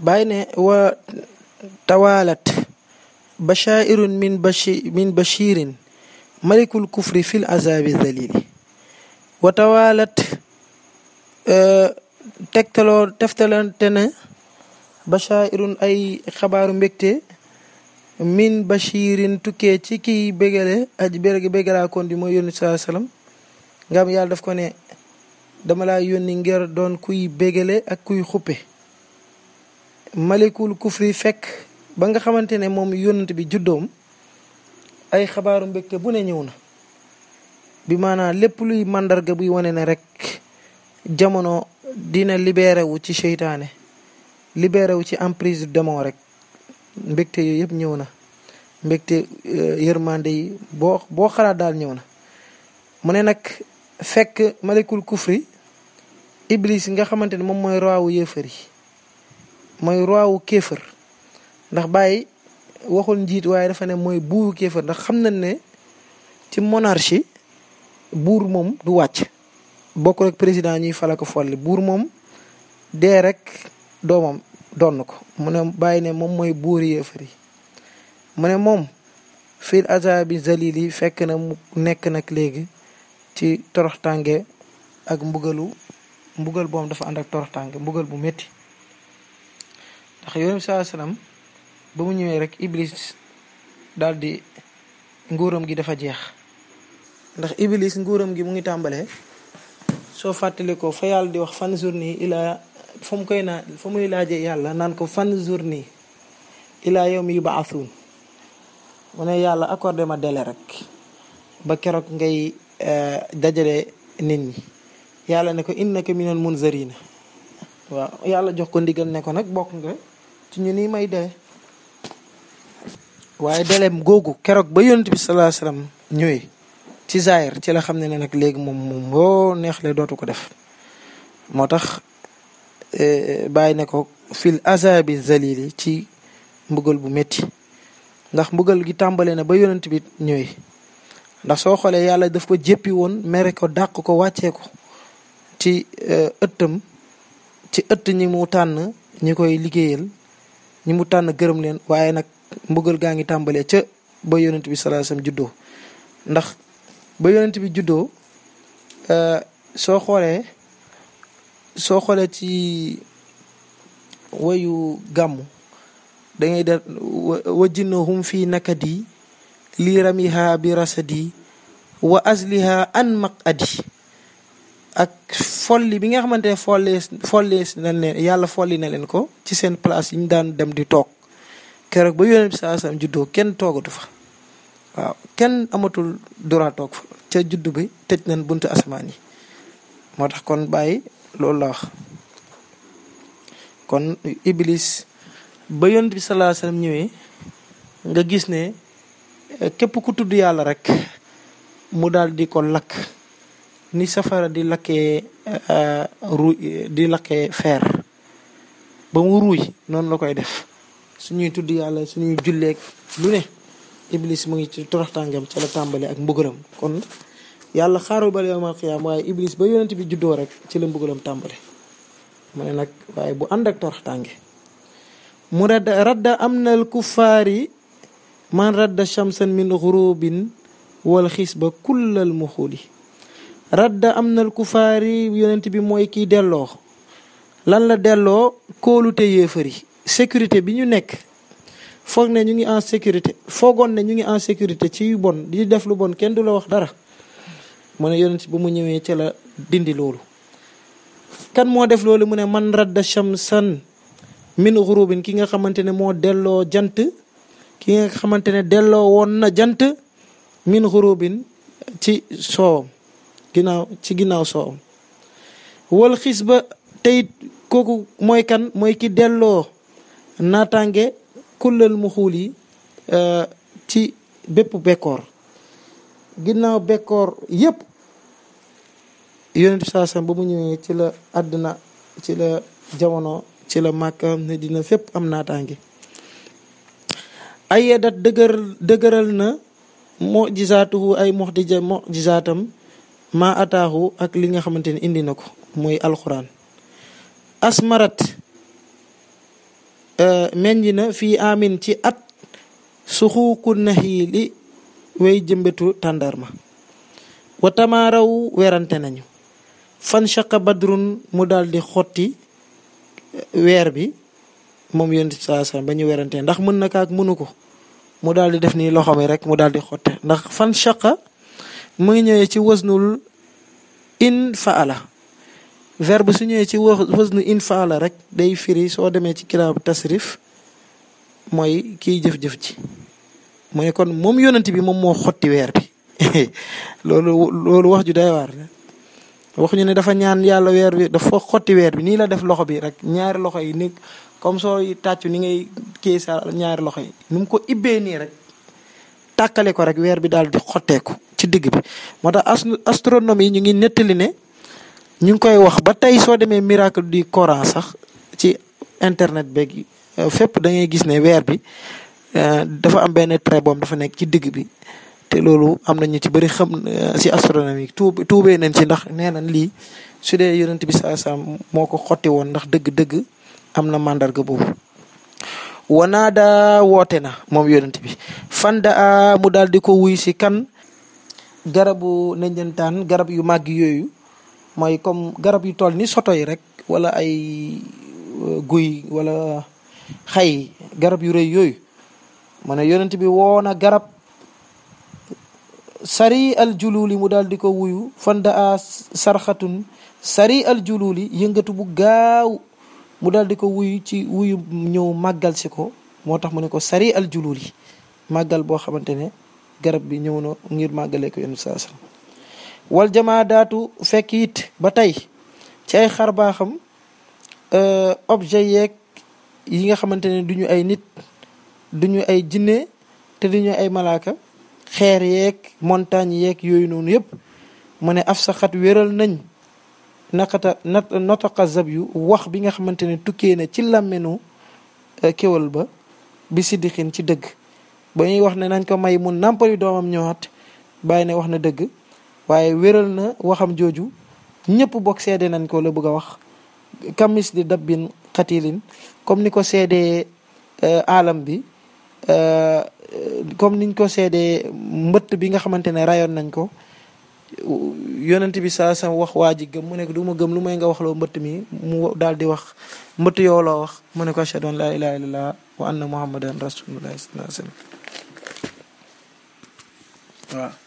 bàyyi ne wa tawaalat bashairun min bashi min bashirin malikul kufri fil azabi zalili wa tawaalat tegtaloo teftalante na bashairun ay xabaaru mbégte min bashirin tukkee ci kiy bégale aj bérgi bégalaa kon di mooy yónni saa sallam nga am yàlla daf ko ne dama laa yónni ngir doon kuy bégale ak kuy xuppe malikul kufri fekk ba nga xamante ne moom yónnant bi juddoom ay xabaaru mbégte bu ne ñëw na bi maanaam lépp luy màndarga buy wane ne rek jamono dina libéré wu ci seytaane libéré wu ci emprise démon rek mbégte yooyu yëpp ñëw na mbégte yërmande yi boo boo xalaat daal ñëw na mu ne nag fekk malikul kufri iblis nga xamante ne moom mooy roi wu yéefar yi mooy roi wu kéefër ndax bàyyi waxul njiit waaye dafa ne mooy buuru kéefër ndax xam nañ ne ci monarchie buur moom du wàcc bokk rek président ñuy fala ko folli buur moom dee rek doomam donn ko mu ne bàyyi ne moom mooy buuri yéefar yi mu ne moom fil azabi zalil yi fekk na mu nekk nag léegi ci toroxtànge ak mbugalu mbugal boom dafa ànd ak toroxtànge mbugal bu métti ndax yonent bi saa salaam ba mu ñëwee rek iblis daal di nguuram gi dafa jeex ndax iblis nguuram gi mu ngi tàmbalee soo fàttali ko fa yàlla di wax fan journée ilaa fa mu koy naa fa muy laajee yàlla naan ko fan journée ilaa yow mi yubaasuun mu ne yàlla accordé ma délai rek ba keroog ngay dajale nit ñi yàlla ne ko innaka minal munzarina waaw yàlla jox ko ndigal ne ko nag bokk nga ci ñu ni may dee waaye deleem googu keroog ba yonent bi salaa salaam ñëwee ci zaahir ci la xam ne ne nag léegi moom moom boo neexle dootu ko def moo tax bàyyi ne ko fil azabi zalili ci mbugal bu métti ndax mbugal gi tàmbale na ba yonent bi ñëwee ndax soo xoolee yàlla daf ko jéppi woon mere ko dàq ko wàccee ko ci ëttam ci ëtt ñi mu tànn ñi koy liggéeyal ñi mu tànn gërëm leen waaye nag mbugal gaa ngi tàmbalee ca ba yonent bi sallallahu alayhi wasallam juddoo ndax ba yonent bi juddoo soo xoolee soo xoolee ci wayu gàmmu da ngay def wajjinnahum fii nakadi lii ramiha bi rasadi wa asliha an maqadi ak folli bi nga xamante ne follees follees na leen yàlla folli na leen ko ci seen place yi ñu daan dem di toog keroog ba yonent bi saa sam juddoo kenn toogatu fa waaw kenn amatul droit toog fa ca juddu bi tëj nañ buntu asamaan yi moo tax kon bàyyi loolu la wax kon iblis ba yonent bi salaa sallam ñëwee nga gis ne képp ku tudd yàlla rek mu daal di ko lakk ni safara di lakkee ru di lakkee fer ba mu ruuy noonu la koy def suñuy tudd yàlla suñuy julleeg lu ne iblis mu ngi ci toroxtàngam ca la tàmbale ak mbugalam kon yàlla xaarul ba yawmal qiyaam waaye iblis ba yonent bi juddoo rek ci la mbugalam tàmbale mu ne nag waaye bu ànd ak toroxtànge mu radda radda am nal kuffaari man radda shamsan min xurubin wal xis ba kullal muxuli radda am nal kufaari yonent bi mooy kiy delloo lan la delloo kóolute yéefari sécurité bi ñu nekk foog ne ñu ngi en sécurité foogoon ne ñu ngi en sécurité ci yu bon di def lu bon kenn du la wax dara mu ne yonent ba mu ñëwee ca la dindi loolu kan moo def loolu mu ne man radda shamsan min xurubin ki nga xamante ne moo delloo jant ki nga xamante ne delloo woon na jant min xurubin ci soowam ginnaaw ci ginnaaw soowam wal xis ba teyit kooku mooy kan mooy ki delloo naataange kullal mu xuul yi ci bépp bekkoor ginnaaw bekkoor yépp yonent bi saa sam ba mu ñëwee ci la àddina ci la jamono ci la màkka ne dina fépp am naataange ay yedat dëgër dëgëral na mojisaatuhu ay moxdija mojisaatam maa ataaxu ak li nga xamante ne indi na ko mooy alxuraan asmarat meññ na fii amin ci at suxuuku naxiili way jëmbetu tàndarma wa tamaaraw werante nañu fan shaqa badrun mu daal di xotti weer bi moom yonent saa sallam ba ñu werante ndax mën na kaak mënu ko mu daal di def nii loxo mi rek mu daal di xotte ndax fan shaqa mu ngi ñëwee ci wasnul in faala verbe su ñëwee ci wasnu in faala rek day firi soo demee ci kitaabu tasrif mooy kiy jëf-jëf ji mu ne kon moom yonent bi moom moo xotti weer bi loolu loolu wax ju day waar wax ñu ne dafa ñaan yàlla weer bi dafa xotti weer bi nii la def loxo bi rek ñaari loxo yi ni comme sooy tàccu ni ngay kii sa ñaari loxo yi nu mu ko ibbee nii rek tàkkale ko rek weer bi daal di xotteeku ci digg bi moo tax astronomie yi ñu ngi nettali ne ñu ngi koy wax ba tey soo demee miracle du Coran sax ci internet beeg fépp da ngay gis ne weer bi dafa am benn trait boom dafa nekk ci digg bi te loolu am na ñu ci bëri xam si astronomie tuub tuubee nañ ci ndax nee nañ lii su dee yonent bi saa saa moo ko xotti woon ndax dëgg-dëgg am na màndarga boobu. wanaada woote na moom yonent bi fanda mu daal di ko wuy si kan garabu nenjantaan garab yu màgg yooyu mooy comme garab yu toll ni soto yi rek wala ay guy wala xay garab yu rëy yooyu mu ne yonent bi woo na garab sari al jululi mu daal di ko wuyu fanda a sarxatun sari al jululi yëngatu bu gaaw mu daal di ko wuyu ci wuyu ñëw màggal si ko moo tax mu ne ko sari al jululi màggal boo xamante ne garab bi ñëw na ngir màggalee ko yonent saa sallam wal jamaa daatu fekk it ba tey ci ay xar baaxam objet yeeg yi nga xamante ne duñu ay nit duñu ay jinne te duñu ay malaaka xeer yeeg montagne yeeg yooyu noonu yëpp mu ne af saxat wéral nañ naqata nat notaqa zab yu wax bi nga xamante ne tukkee na ci làmmenu kéwal ba bi siddixin ci dëgg ba ñuy wax ne nañ ko may mu nàmpali doomam ñëwaat bàyyi ne wax na dëgg waaye wéral na waxam jooju ñëpp bokk seede nañ ko la bëgg a wax kamis di dabbin xatilin comme ni ko seedee alam bi comme niñ ko seedee mbëtt bi nga xamante ne rayoon nañ ko yonent bi saa sa wax waa ji gëm mu ne ko du ma gëm lu may nga wax loo mbëtt mi mu daal di wax mbëtt yoo loo wax mu ne ko ashhadu an laa ilaha illallah wa anna muhammadan rasulullah sallallahu alayhi wa sallam waaw